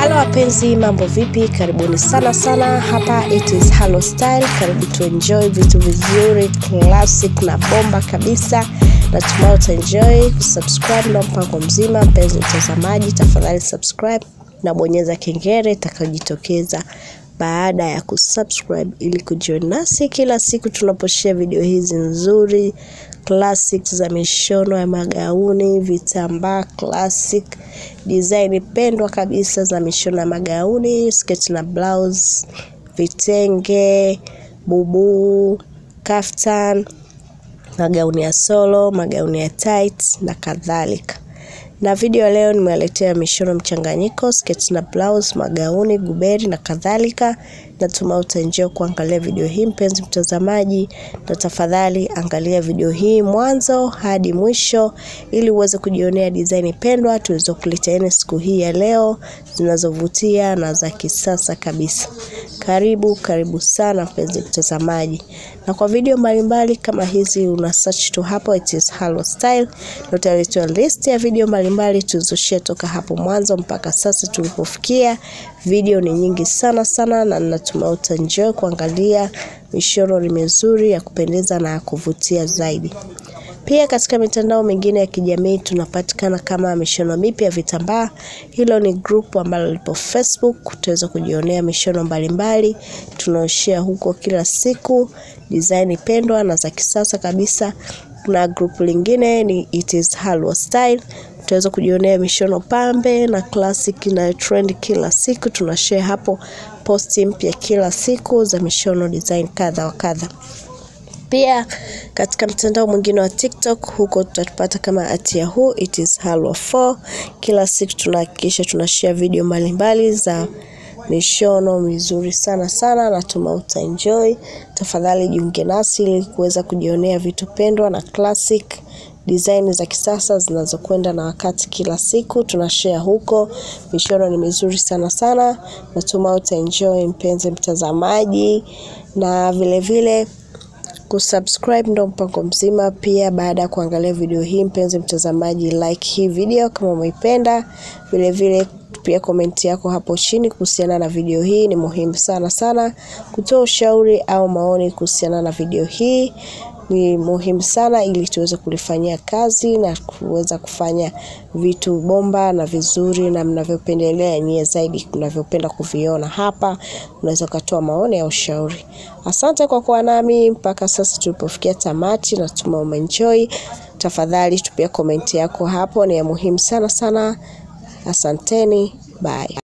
Halo wapenzi, mambo vipi? Karibuni sana sana, hapa it is Halo Style. Karibu tu enjoy vitu vizuri classic na bomba kabisa. Natumai utaenjoy. Kusubscribe na mpango mzima. Mpenzi mtazamaji, tafadhali subscribe na bonyeza kengele itakayojitokeza baada ya kusubscribe ili kujoin nasi kila siku tunaposhare video hizi nzuri classic za mishono ya magauni, vitambaa classic, design pendwa kabisa za mishono ya magauni, sketi na blouse, vitenge, bubu, kaftan, magauni ya solo, magauni ya tight na kadhalika. Na video ya leo nimewaletea mishono mchanganyiko, sketi na blouse, magauni, guberi na kadhalika. Natumai utaenjoy kuangalia video hii mpenzi mtazamaji, na tafadhali angalia video hii mwanzo hadi mwisho ili uweze kujionea design pendwa tulizokuleteeni siku hii ya leo zinazovutia na za kisasa kabisa. Karibu karibu sana mpenzi mtazamaji, na kwa video mbalimbali kama hizi una search tu hapo it is Halo Style, na utaletewa list ya video mbalimbali tulizoshare toka hapo mwanzo mpaka sasa tulipofikia. Video ni nyingi sana sana, na natumai utaenjoy kuangalia mishono ni mizuri ya kupendeza na ya kuvutia zaidi. Pia katika mitandao mingine ya kijamii tunapatikana kama mishono mipya ya vitambaa. Hilo ni group ambalo lipo Facebook, utaweza kujionea mishono mbalimbali tunaoshare huko kila siku, design pendwa na za kisasa kabisa. Na group lingine ni it is Halo Style, utaweza kujionea mishono pambe na classic na trend kila siku. Tunashare hapo posti mpya kila siku za mishono design kadha wa kadha. Pia katika mtandao mwingine wa TikTok huko tutatupata kama at yahoo it is Halo 4. Kila siku tunahakikisha tunashare video mbalimbali za mishono mizuri sana sana, natuma utaenjoy. Tafadhali jiunge nasi ili kuweza kujionea vitu pendwa na classic design za kisasa zinazokwenda na wakati. Kila siku tunashare huko, mishono ni mizuri sana sana, natuma utaenjoy mpenzi mtazamaji, na vile vile kusubscribe ndo mpango mzima. Pia baada ya kuangalia video hii, mpenzi mtazamaji, like hii video kama umeipenda. Vile vile pia komenti yako hapo chini kuhusiana na video hii ni muhimu sana sana. Kutoa ushauri au maoni kuhusiana na video hii ni muhimu sana, ili tuweze kulifanyia kazi na kuweza kufanya vitu bomba na vizuri na mnavyopendelea nyie zaidi mnavyopenda kuviona hapa. Unaweza ukatoa maoni au ushauri. Asante kwa kuwa nami mpaka sasa tulipofikia tamati, natuma umeenjoy. Tafadhali tupia komenti yako hapo, ni ya muhimu sana sana. Asanteni, bye.